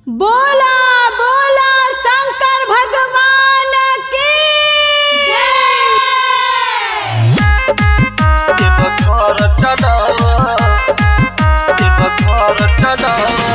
बोला बोला शंकर भगवान की देव घर चला देव घर चला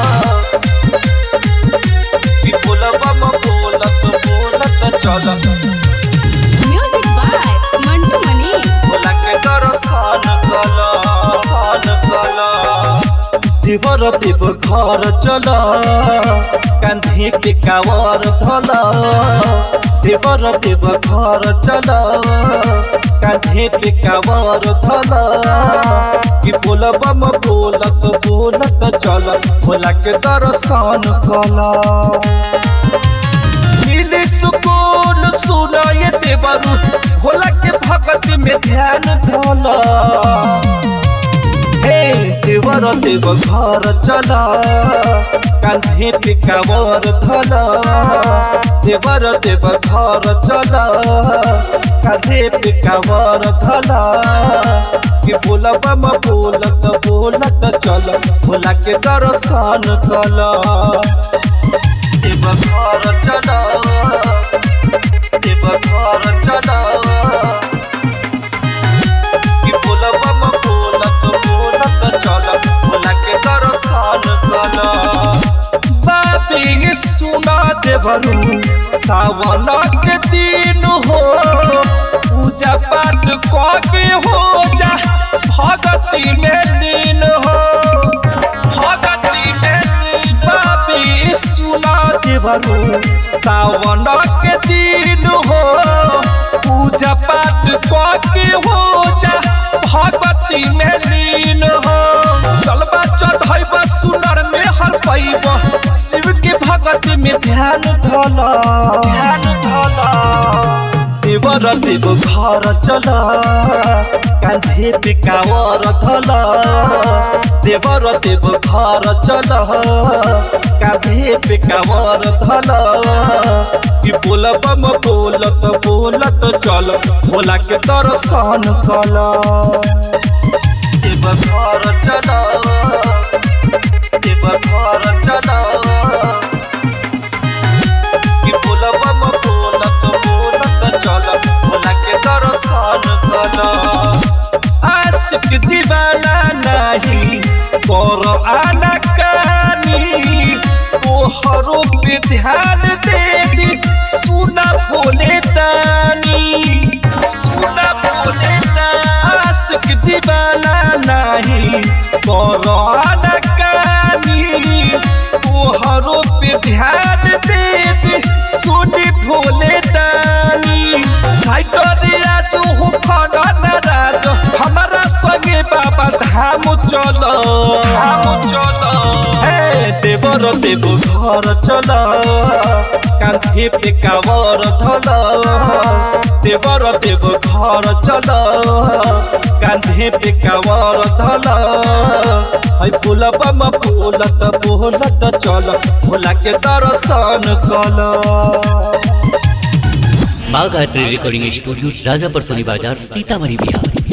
विपुल बम बोलत बोलत चल म्यूजिक बाय मंटू मनीष भोला के दर्शन कल सान कल देवर देव घर चल कांधी पे कावर धल देवर देव घर चल कांधी पे कावर धल कि बोल बम बोलत बोलत चल भोला के दर्शन कल मिले सुकून सुनाए देवरु भोला के भगत में ध्यान धला हे देवर देव घर चला कांधे पे कावर धला देवर देव घर चला कांधे पे कावर धला कि बोला बम बोलत बोलत चल भोला के दर्शन कला देव घर चला देव घर चला कि बोल बम बोलत बोलत चल भोला के दर्शन कल बाबी सुना देवरू सावन के दिन हो पूजा पाठ कके हो जा भगती में लीन हो भगती में लीन बाबी सुना देवरू सावन के दिन हो पूजा पाठ कके हो जा भगवती में लीन हो चलबा चढ़ैबा सुनर में हर पैब शिव के भगती में ध्यान धल ध्यान धल देवर देव घर चल कांधे पे कावर धल देवर देव घर चल कांधे पे कावर धल कि बोल बम बोलत बोलत चल भोला के दर्शन कल देव घर चल देव घर चल कि बोल बम बोलत बोलत चल भोला के दर्शन कल आशिक दीवाना नहीं कर आना कानी तोहरो पे ध्यान दे दी सुना बोले तानी सुना बोले आशिक दीवाना नहीं कर आना कानी तोहरो पे ध्यान दे दी सुनी भोले तानी भाई करिया तू हो खड़ा नाराज हमारा संगे बाबा धाम चलो धाम चलो हे देवर देव घर चल कांधे पे कावर धल देवर देव घर चल कांधे पे कावर धल है पुल बम बोलत बोलत चल भोला के दर्शन कल Bagh art recording studio Rajapar Soni Bazar Sitamarhi Bihar